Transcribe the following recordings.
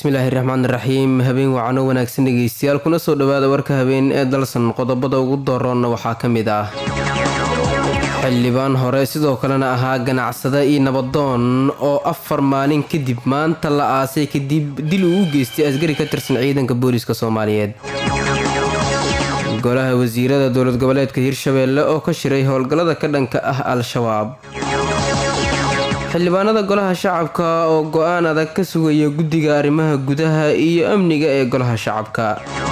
bismillaahi raxmaan raxiim habeen wacano wanaagsan dhegeystayaal kuna soo dhawaada warka habeen ee dalsan qodobada ugu dooroonna waxaa ka mid ah xildhibaan hore sidoo kalena ahaa ganacsada iyo nabadoon oo afar maalin kadib maanta la aasay kadib dil uu u geystay askari ka tirsan ciidanka booliiska soomaaliyeed golaha wasiirada dowlad goboleedka hirshabeelle oo ka shiray howlgallada ka dhanka ah al-shabaab xildhibaanada golaha shacabka oo go-aan adag ka sugaya guddiga arrimaha gudaha iyo amniga ee golaha shacabka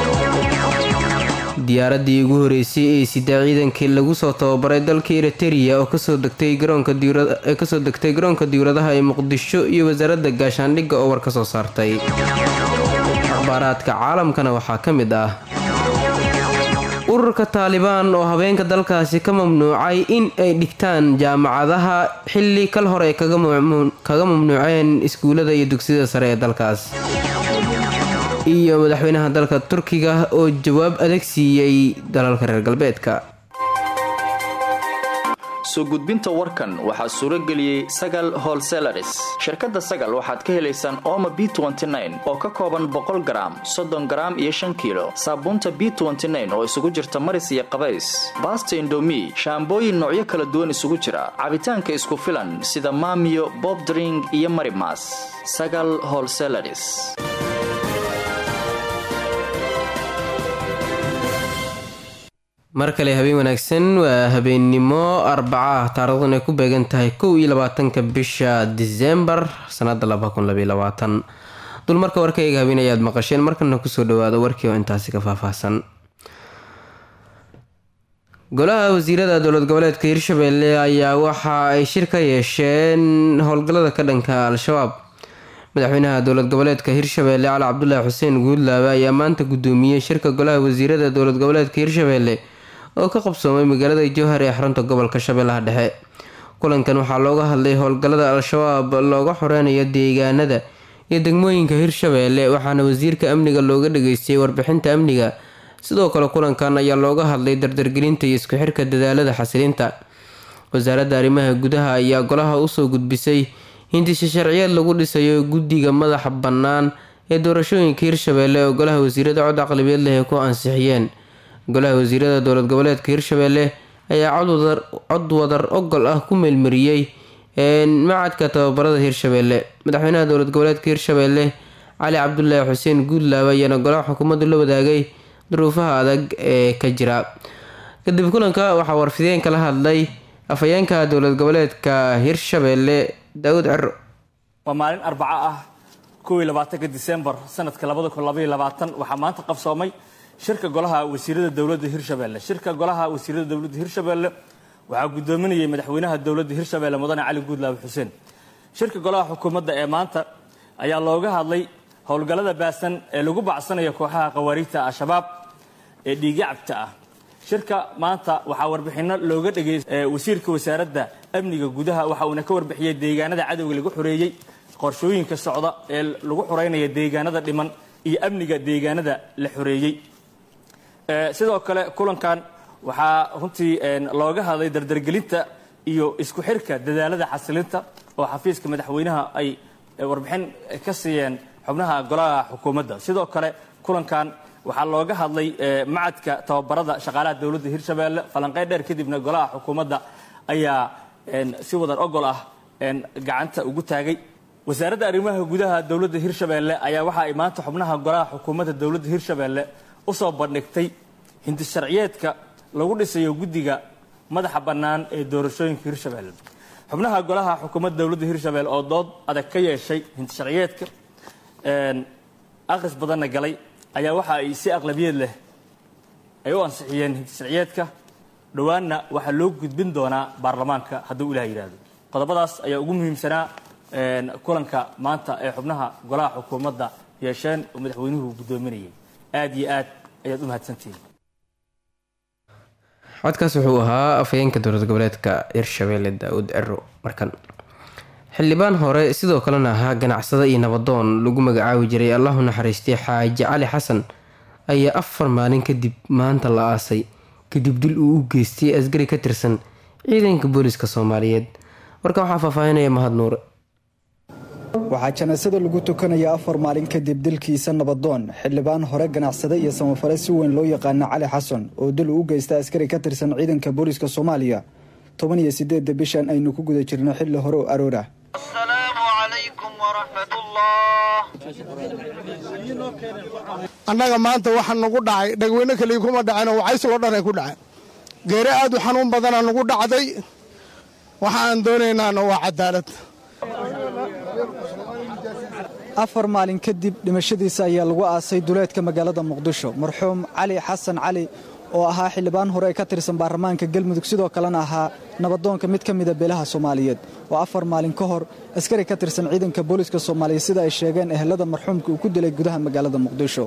diyaaradii ugu horeysay ee sida ciidankii lagu soo tababaray dalka eritereya oo kasoo degtay garoonka diwladaha ee muqdisho iyo wasaaradda gaashaandhigga oo war ka soo saartay akhbaaraadka caalamkana waxaa ka mid ah ururka taalibaan oo habeenka dalkaasi ka mamnuucay in ay dhigtaan jaamacadaha xilli kal hore ay kaga mamnuuceen iskuullada iyo dugsiyada sare ee dalkaas iyo madaxweynaha dalka turkiga oo jawaab adag siiyey dalalka reer galbeedka soo gudbinta warkan waxaa suuro geliyey sagal holselaris shirkadda sagal waxaad ka helaysaan ooma b oo ka kooban boqol garaam soddon garaam iyo shan kiilo saabuunta b oo isugu jirta maris iyo qabays baasta indomi shaambooyin noocyo kala duwan isugu jira cabitaanka isku filan sida maamiyo bobdring iyo marimas sagal holselaris mar kale habeen wanaagsan waa habeennimo arbaca ah taarikhdan ay ku beegan tahay kow iyo labaatanka bisha disembar sanada dulmarka warkayga habeen ayaad maqasheen markana kusoo dhawaada warkii oo intaasi ka faahfaahsan golaha wasiirada dowlad goboleedka hirshabeelle ayaa waxa ay shir ka yeesheen howlgallada ka dhanka al-shabaab madaxweynaha dowlad goboleedka hirshabeelle cali cabdulaahi xuseen guudlaabe ayaa maanta gudoomiyey shirka golaha wasiirada dowlad goboleedka hirshabeelle oo ka qabsoomay magaalada jowhar ee xarunta gobolka shabeellaha dhexe kulankan waxaa looga hadlay howlgallada al-shabaab looga xoreynayo deegaanada iyo degmooyinka hirshabeelle waxaana wasiirka amniga looga dhageystay warbixinta amniga sidoo kale kulankan ayaa looga hadlay dardargelinta iyo isku xirka dadaalada xasilinta wasaaradda arrimaha gudaha ayaa golaha usoo gudbisay hindisha sharciyeed lagu dhisayo guddiga madaxa bannaan ee doorashooyinka hirshabeelle oo golaha wasiirada cod aqlibeed leh ay ku ansixiyeen golaha wasiirada dowlad goboleedka hirshabeelle ayaa cod wadar ogol ah ku meelmariyey macadka tababarada hirshabeelle madaxweynaha dowlad goboleedka hirshabeelle cali cabdulaahi xuseen guudlaabe ayaana golaha xukuumaddu la wadaagay duruufaha adag ee ka jira kadib kulanka waxaa warfideen kala hadlay afhayeenka dowlad goboleedka hirshabeelle daawud cero waa maalin arbaco ah kow iyo labaatanka disembar sanadka labada kun labaiyo labaatan waxaa maanta qabsoomay shirka golaha wasiirada dowladda hirshabeelle shirka golaha wasiirada dowladda hirshabeelle waxaa gudoominayay madaxweynaha dowladda hirshabeelle mudane cali guudlaabe xuseen shirka golaha xukuumadda ee maanta ayaa looga hadlay howlgallada baasan ee lagu bacsanayo kooxaha khawaariijta al-shabaab ee dhiigyacabta ah shirka maanta waxaa warbixinno looga dhegeystay wasiirka wasaaradda amniga gudaha waxa uuna ka warbixiyey deegaanada cadowga lagu xoreeyey qorshooyinka socda ee lagu xoreynaya deegaanada dhiman iyo amniga deegaanada la xoreeyey sidoo kale kulankan waxaa runtii looga hadlay dardargelinta iyo isku xirka dadaalada xasilinta oo xafiiska madaxweynaha ay warbixin ka siiyeen xubnaha golaha xukuumadda sidoo kale kulankan waxaa looga hadlay macadka tababarada shaqaalaha dowladda hirshabeelle falanqeyn dheer kadibna golaha xukuumadda ayaa si wadar ogol ah gacanta ugu taagay wasaaradda arrimaha gudaha dowladda hirshabeelle ayaa waxa ay maanta xubnaha golaha xukuumadda dowladda hirshabeelle usoo bandhigtay hindi sharciyeedka lagu dhisayo guddiga madaxa bannaan ee doorashooyinka hirshabeelle xubnaha golaha xukuumadda dowladda hirshabeelle oo dood adag ka yeeshay hindi sharciyeedka akhris badanna galay ayaa waxa ay si aqlabiyeed leh ay u ansixiyeen hindi sharciyeedka dhowaanna waxaa loo gudbin doonaa baarlamaanka hadduu ilaah yidhaahdo qodobadaas ayaa ugu muhiimsanaa kulanka maanta ee xubnaha golaha xukuumadda yeesheen oo madaxweynuhu guddoominayay aad iyo aad ayaad u mahadsantihiin codkaas wuxuu ahaa afhayeenka dowlad goboleedka hirshabeelle daa-uud cero markan xildhibaan hore sidoo kalena ahaa ganacsada iyo nabadoon lagu magacaabi jiray allahu naxariistay xaaji cali xasan ayaa afar maalin kadib maanta la aasay kadib dil uu u geystay askari ka tirsan ciidanka booliska soomaaliyeed marka waxaa faahfaahinaya mahad nuure waxaa janaasada lagu tukanaya afar maalin kadib dilkiisa nabadoon xildhibaan hore ganacsade iyo samafale si weyn loo yaqaana cali xasan oo dil uu geysta askari ka tirsan ciidanka booliiska soomaaliya toban iyo sideedda bishan aynu ku guda jirno xilli hore oo aroora annaga maanta waxa nagu dhacay dhagweyne kaliya kuma dhaceen wacaysagoo dhan ay ku dhaceen geere aad u xanuun badana nagu dhacday waxa aan doonaynaana waa cadaalad afar maalin kadib dhimashadiisa ayaa lagu aasay duleedka magaalada muqdisho marxuum cali xasan cali oo ahaa xildhibaan hore ee ka tirsan baarlamaanka galmudug sidoo kalena ahaa nabadoonka mid ka mida beelaha soomaaliyeed oo afar maalin ka hor askari ka tirsan ciidanka booliiska soomaaliyeed sida ay sheegeen ehelada marxuumka uu ku dilay gudaha magaalada muqdisho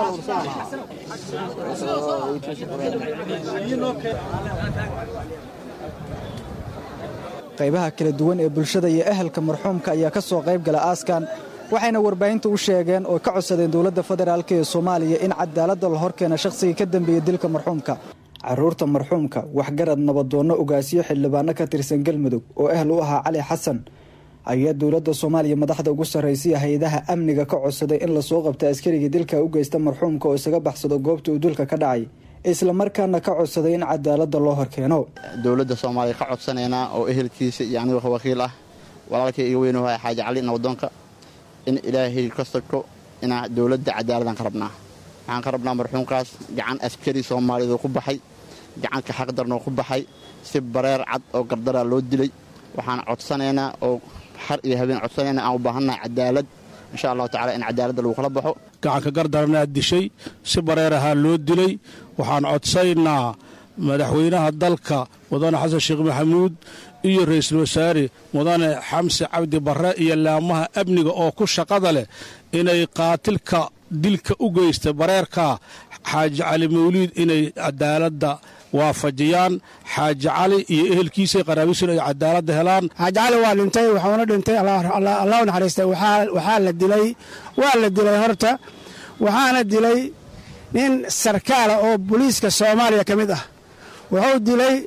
qaybaha kala duwan ee bulshada iyo ehelka marxuumka ayaa ka soo qayb gala aaskan waxayna warbaahinta u sheegeen oo ka codsadeen dowladda federaalk ee soomaaliya in cadaaladda la horkeena shakhsigii ka dambeeyey dilka marxuumka caruurta marxuumka waxgarad nabadoonno ogaasiyo xildhibaano ka tirsan galmudug oo ehl u ahaa cali xasan ayaa dowladda soomaaliya madaxda ugu sarraysiya hay-adaha amniga ka codsaday in lasoo qabta askarigii dilka u geysta marxuumka oo isaga baxsado goobta uu dilka ka dhacay islamarkaana ka codsaday in cadaaladda loo horkeeno dowladda soomaaliya ka codsanaynaa oo ehelkiisa iyo aniga wakiil ah walaalkay iga weynuhaya xaaji cali nabadoonka in ilaahay ka sako inaa dowladda cadaaladaan ka rabnaa waxaan ka rabnaa marxuumkaas gacan askari soomaaliyeed ku baxay gacanka xaqdarnoo ku baxay si bareer cad oo gardaraa loo dilay waxaan codsanaynaa oo har iyo habeen codsanaynaa aan u baahannahay cadaalad insha allahu tacala in cadaaladda lagu kala baxo gacanka gardaranaad dishay si bareer ahaa loo dilay waxaan codsaynaa madaxweynaha dalka mudane xasan sheekh maxamuud iyo ra'iisul wasaare mudane xamse cabdi barre iyo laamaha amniga oo ku shaqada leh inay qaatilka dilka u geysta bareerka xaaji cali mawliid inay cadaaladda waafajiyaan xaaji cali iyo ehelkiisa qaraabiisuna ay cadaaladda helaan xaaji cali waa dhintay waxuuna dhintay allah u naxariistay waxaa la dilay waa la dilay horta waxaana dilay nin sarkaala oo booliiska soomaaliya ka mid ah wuxuu dilay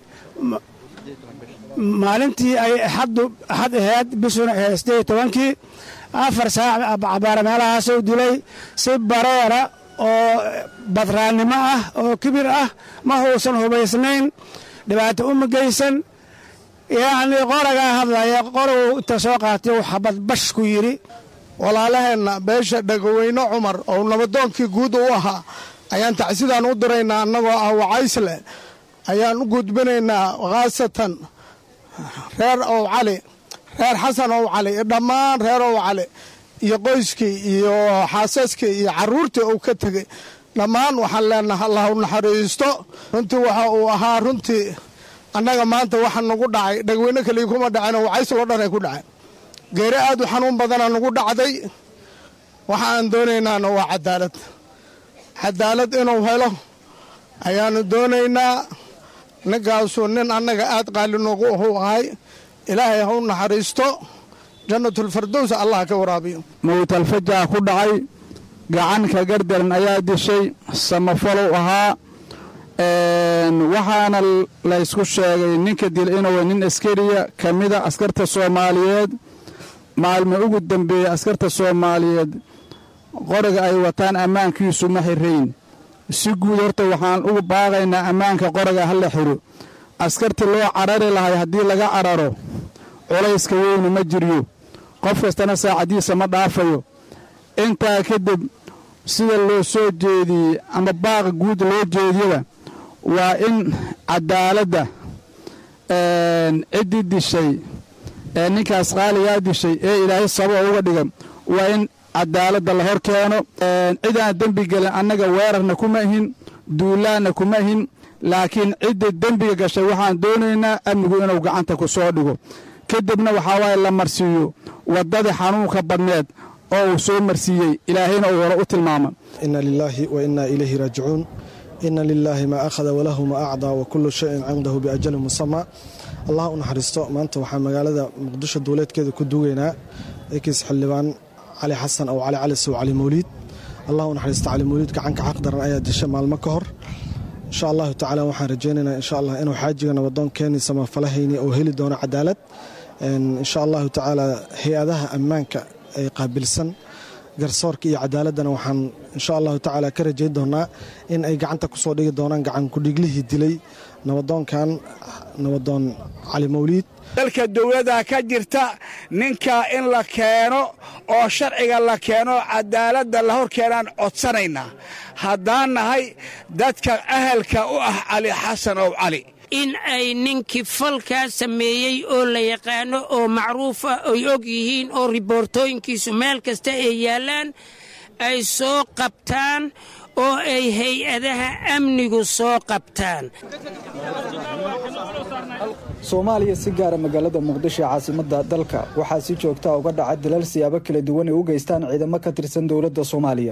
maalintii ay axaddu axad ahayd bishuna ahayd siddeed iyo tobankii afar saac cabaara meelahaasuu dilay si bareera oo badraannimo ah oo kibir ah ma huusan hubaysnayn dhibaato uma geysan yacnii qoragaa hadlaya qoraguu inta soo qaatay uu xabad bash ku yidhi walaalaheenna beesha dhagaweyne cumar oo nabadoonkii guud u ahaa ayaan tacsidaan u diraynaa annagoo ah wacaysle ayaan u gudbinaynaa khaasatan reer ow cali reer xasan ow cali iyo dhammaan reer ow cali iyo qoyskii iyo xaasaskii iyo carruurtii uu ka tegey dhammaan waxaan leenaha allah u naxariisto runtii waxa uu ahaa runtii annaga maanta waxa nagu dhacay dhagweyne kaliya kuma dhaceen wacaysagoo dhan ay ku dhaceen geere aad u xanuun badana nagu dhacday waxa aan doonaynaana waa cadaalad cadaalad inuu helo ayaanu doonaynaa ninkaasuu nin annaga aad qaali noogu ahuu ahay ilaahay ha u naxariisto jannatulfardows allah ka waraabiyo mawtalfajaa ku dhacay gacanka gardaran ayaa dishay samafalow ahaa waxaana laysku sheegay ninka dil inuu nin askariya ka mida askarta soomaaliyeed maalmo ugu dambeeya askarta soomaaliyeed qoriga ay wataan ammaankiisu ma xirayn si guud horta waxaan ugu baaqaynaa ammaanka qoriga ha la xiro askartii loo carari lahay haddii laga cararo culayska weynu ma jiryo qof kastana saacaddiisa ma dhaafayo intaa kadib sida loo soo jeediyey ama baaqa guud loo jeediyaba waa in cadaaladda ciddii dishay ee ninkaas qaaligaa dishay ee ilaahay sababa uga dhigan waa in cadaaladda la hor keeno cidaan dembi gelin annaga weerarna kuma ihin duulaanna kuma ihin laakiin cidda dembiga gashay waxaan doonaynaa amnigu inuu gacanta ku soo dhigo kadibna waxaa waaye la marsiiyo waddadii xanuunka badneed oo uu soo marsiiyey ilaahayna uu hore u tilmaama inna lilaahi wa innaa ilayhi raajicuun inna lilaahi maa akhada walahu maa acdaa wa kullu shayin cindahu biajalin musamaa allah u naxariisto maanta waxaan magaalada muqdisho duuleedkeeda ku duugaynaa ekiis xildhibaan cali xasan oo cali cali sow cali mawliid allah u naxariisto cali mawliid gacanka xaq daran ayaa dishay maalmo ka hor insha allahu tacaala waxaan rajaynaynaa insha allah inuu xaajiga nabadoon keeni samafalahayni oo heli doono cadaalad insha allahu tacaala hay-adaha ammaanka ay qaabilsan garsoorka iyo cadaaladdana waxaan insha allahu tacaala ka rajayn doonaa in ay gacanta kusoo dhigi doonaan gacan kudhiglihii dilay nabadoonkan nabadoon cali mawliid dalka dowladda ka jirta ninka in la keeno oo sharciga la keeno cadaaladda la hor keenaan codsanaynaa haddaan nahay dadka ahalka u ah cali xasan ow cali in ay ninkii falkaa sameeyey oo la yaqaano oo macruuf ah ay og yihiin oo riboortooyinkiisu meel kasta ay yaallaan ay soo qabtaan oo ay hay-adaha amnigu soo qabtaan soomaaliya si gaara magaalada muqdisho ee caasimadda dalka waxaa si joogtaa uga dhaca dalal siyaabo kala duwan ay u geystaan ciidamo ka tirsan dowladda soomaaliya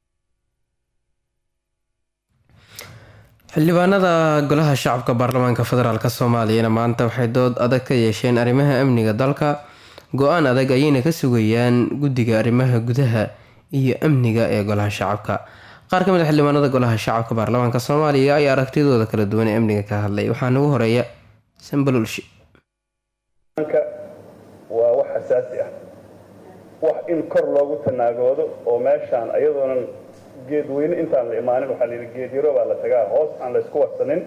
xildhibaanada golaha shacabka baarlamaanka federaalk soomaaliyana maanta waxay dood adag ka yeesheen arrimaha amniga dalka go-aan adag ayayna ka sugayaan guddiga arrimaha gudaha iyo amniga ee golaha shacabka qaar ka mid a xildhibaanada golaha shacabka baarlamaanka soomaaliya ayaa aragtidooda kala duwan ee amniga ka hadlay waxaana ugu horeeya sambalulshi waa wax xasaasi ah wax in kor loogu tanaagoodo oo meeshaan ayadoonan geed weyne intaan la imaanin waxaa layidhi geed yaro baa la tagaa hoos aan laysku warsanin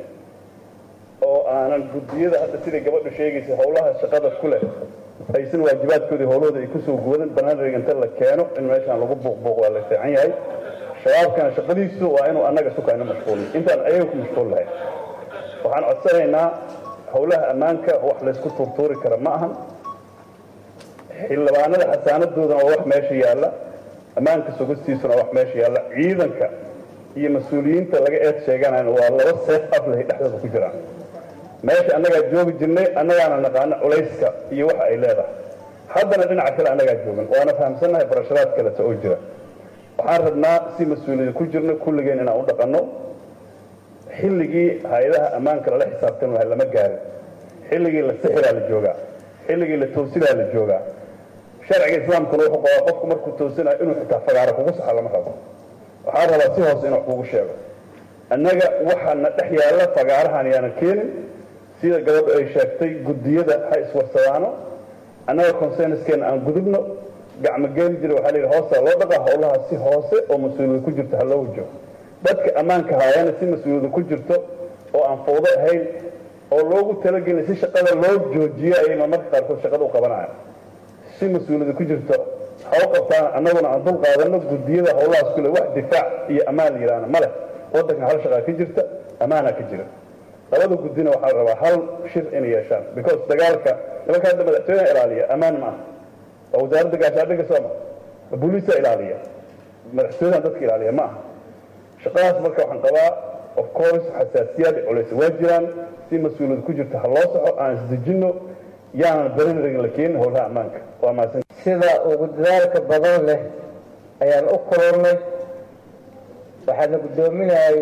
oo aanan guddiyada hadda sidai gabadhu sheegaysa howlaha shaqada ku leh aysan waajibaadkoodii howlahooda ay kusoo guwadan banaanreg inta la keeno in meeshaan lagu buuqbuuq waa la fiican yahay shabaabkana shaqadiisu waa inuu annaga sukayno mashquulin intaan ayaga ku mashquul lahayn waxaan codsanaynaa howlaha ammaanka wax laysku tuurtuuri kara ma ahan xildhibaanada xasaanadoodana waa wax meesha yaalla ammaanka sugistiisuna wax meesha yaalla ciidanka iyo mas-uuliyiinta laga eed sheeganayna waa laba seef aflahay dhexdooda ku jiraan meesha annagaa joogi jirnay annagaana naqaano culayska iyo waxa ay leedahay haddana dhinaca kale annagaa joogan waana fahamsannahay barashadaad kaleta oo jira waxaan rabnaa si mas-uuliyada ku jirna kulligeen inaan u dhaqanno xilligii hay-adaha ammaanka lala xisaabtan lahay lama gaarin xilligii la sixiraa la joogaa xilligii la toosidaa la joogaa sharciga islaamkuna wuxuu qabaa qofku markuu toosinayo inuu xitaa fagaaro kugu saxa lama rabo waxaan rabaa si hoose inuu kugu sheego annaga waxaana dhex yaalla fagaarahan yaanan keenin sida gabadhu ay sheegtay guddiyada ha iswarsadaano annaga consenskeenna aan gudubno gacmo geeli jira waxaa layidhi hoosaa loo dhaqaa howlaha si hoose oo mas-uuliyada ku jirto ha loo wajo dadka ammaanka haayana si mas-uuliyada ku jirto oo aan fawdo ahayn oo loogu talagelin si shaqada loo joojiyo ayay marmarka qaarkood shaqada u qabanayaan si mas-uuliyada ku jirto ha u qabtaan annaguna aan dul qaadano guddiyada howlahaas kule wax difaac iyo ammaan la yidhaahna ma leh waddanka hal shaqaa ka jirta ammaanaa ka jira labada guddina waxaa la rabaa hal shir inay yeeshaan because dagaalka nimanka hadda madaxtooyaha ilaaliya ammaan ma ah waa wasaaradda gaashaandhigga sooma booliisa ilaaliya madaxtooyahan dadka ilaaliya ma aha shaqadaas marka waxaan qabaa of course xasaasiyaad culays waa jiraan si mas-uuliyad ku jirta ha loo saxo aan isdejinno yaanan barinragin la keenin howlaha ammaanka waa mahadsan sida ugu dadaalka badan leh ayaan u kulannay waxaana guddoominayay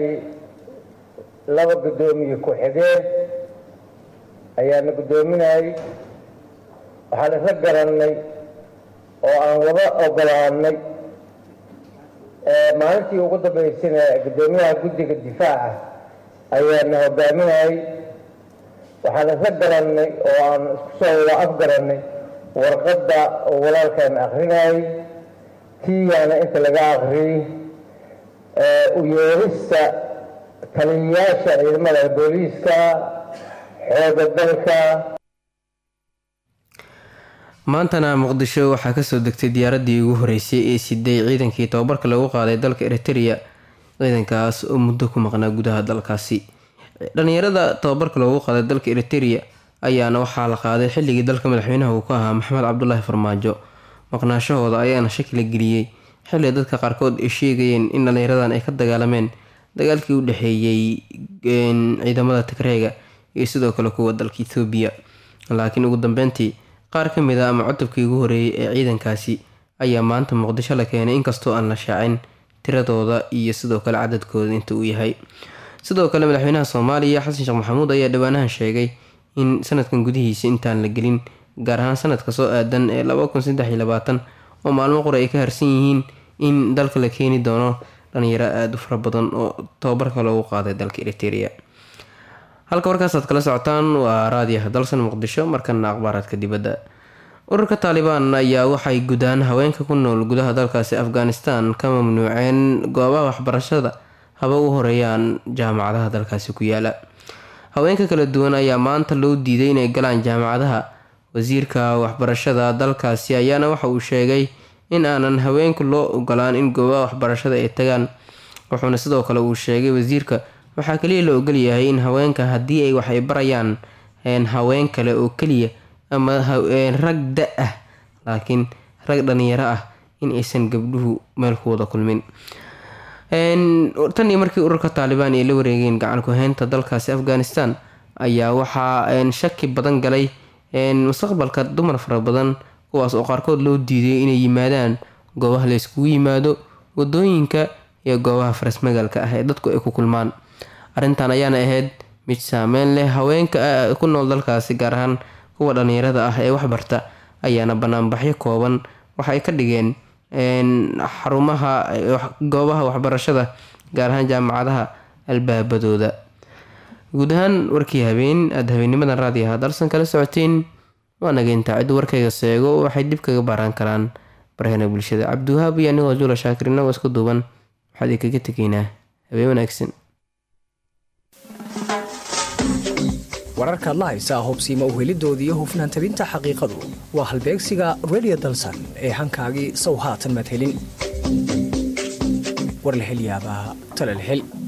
laba guddoomiye ku-xigeen ayaana guddoominayay waxaan isla garannay oo aan wada ogolaannay maalintii ugu dambaysana guddoomiyaha guddiga difaaca ayaana hogaaminayay waxaan isla garannay oo aan isku soo wada afgarannay warqadda oo walaalkaan akrinayay tiiyaana inta laga akriyey u yeerista taliyayaasha ciidamada booliiska xooga dalka maantana muqdisho waxaa kasoo degtay diyaaradii ugu horeysay ee siday ciidankii tababarka lagu qaaday dalka eritereya ciidankaas oo muddo ku maqnaa gudaha dalkaasi dhalinyarada tababarka loogu qaaday dalka eritereya ayaana waxaa la qaaday xilligii dalka madaxweynaha uu ka ahaa maxamed cabdulaahi farmaajo maqnaashahooda ayaana shaki la geliyey xilli dadka qaarkood ay sheegayeen in dhalinyaradan ay ka dagaalameen dagaalkii u dhexeeyey ciidamada tigreega iyo sidoo kale kuwa dalka ethoobiya laakiin ugu dambeyntii qaar ka mid a ama cutubkii ugu horeeyay ee ciidankaasi ayaa maanta muqdisho la keenay inkastoo aan la shaacin tiradooda iyo sidoo kale cadadkooda inta uu yahay sidoo kale madaxweynaha soomaaliya xasan sheekh maxamuud ayaa dhowaanahan sheegay in sanadkan gudihiisa intaan la gelin gaar ahaan sanadka soo aadan ee oo maalmo qore ay ka harsan yihiin in dalka la keeni doono dhalinyaro aada u fara badan oo tababarka loogu qaaday dalka eriteria halka warkaasaad kala socotaan waa raadiyaha dalsan muqdisho markana akhbaaraadka dibadda ururka taalibaan ayaa waxay gudaan haweenka ku nool gudaha dalkaasi afghanistan ka mamnuuceen goobaha waxbarashada haba u horeeyaan jaamacadaha dalkaasi ku yaala haweenka kala duwan ayaa maanta loo diiday inay galaan jaamacadaha wasiirka waxbarashada dalkaasi ayaana waxa uu sheegay in aanan haweenku loo ogolaan in goobaha waxbarashada ay tagaan wuxuuna sidoo kale uu sheegay wasiirka waxaa kaliya la ogolyahay in haweenka haddii ay wax ay barayaan haween kale oo keliya ama rag da ah laakiin rag dhalinyaro ah in aysan gabdhuhu meel ku wada kulmin tan iyo markii ururka taalibaan ay la wareegeen gacan ku-haynta dalkaasi afghanistan ayaa waxaa shaki badan galay mustaqbalka dumar fara badan kuwaas oo qaarkood loo diiday inay yimaadaan goobaha la yskugu yimaado wadooyinka iyo goobaha farasmagaalka ah ee dadku ay ku kulmaan arrintan ayaana ahayd mid saameyn leh haweenka ku nool dalkaasi gaar ahaan kuwa dhalinyarada ah ee waxbarta ayaana banaanbaxyo kooban waxay ka dhigeen xarumaha goobaha waxbarashada gaar ahaan jaamacadaha albaabadooda guud ahaan warkii habeen aada habeennimadan raadiyaha dalsan kala socoteen waa nageyntaa ciddu warkayga seego waxay dib kaga baaraan karaan barahena bulshada cabdiwahaab iyo anigoo juula shaakir inagoo isku duuban waxaad i kaga tegaynaa habeen wanaagsan wararkaad la haysaa hubsiima uhelidoodii iyo hufnaan tabinta xaqiiqadu waa halbeegsiga redio dalsan ee hankaagii sow haatan madhelin warlahelyaabaa talalhel